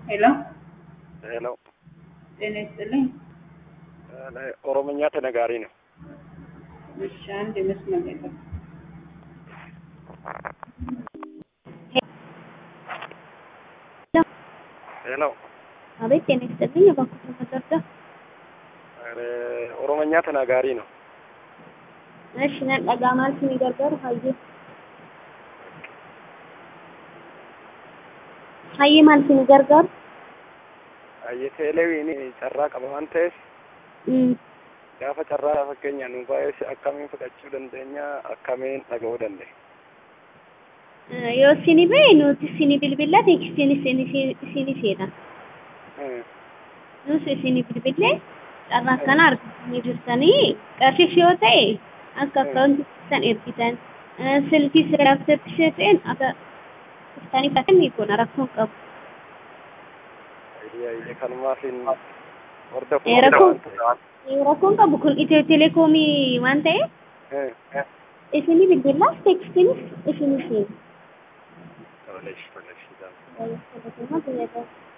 ሄሎ ሄሎ ጤና ይስጥልኝ። ኦሮምኛ ተነጋሪ ነው። እሺ አንድ መስመር ላይ ጠብቅ። ሄሎ አቤት ጤና ይስጥልኝ። እባክዎትን መርዳት ኦሮምኛ ተናጋሪ ነው። እሺ ነን dhagaa maaltu ni gargaaru hayyee hayyee maaltu ni gargaaru Ayyeteelewiin carraa qaba waan ta'eef Mm. gaafa carraa fakkeenya nu baay'ee akkamiin fudhachuu dandeenya akkamiin dhaga'uu dandeenya. Eh, yoo isini ba'e nuti isini bilbilla teekstiin isini isini seena nus isini bilbillee carraa kana argatanii jirtanii qarshiif yoo ta'e akka akkaawunti keessan ergitan Eh, silkii seeraafsatti ishee ta'een akka iftanii fudhatan ni goona rakkoon qabu. Ayyee kanumaafin hordofuu Eh, rakkoon waan eh, rakkoon qabu kun itiyoo telekoomii waan ta'eef ta'eef. isini bilbillaas teekstiinis isini seena. Toleesh toleesh. Baay'ee fayyadamaa fayyadamu.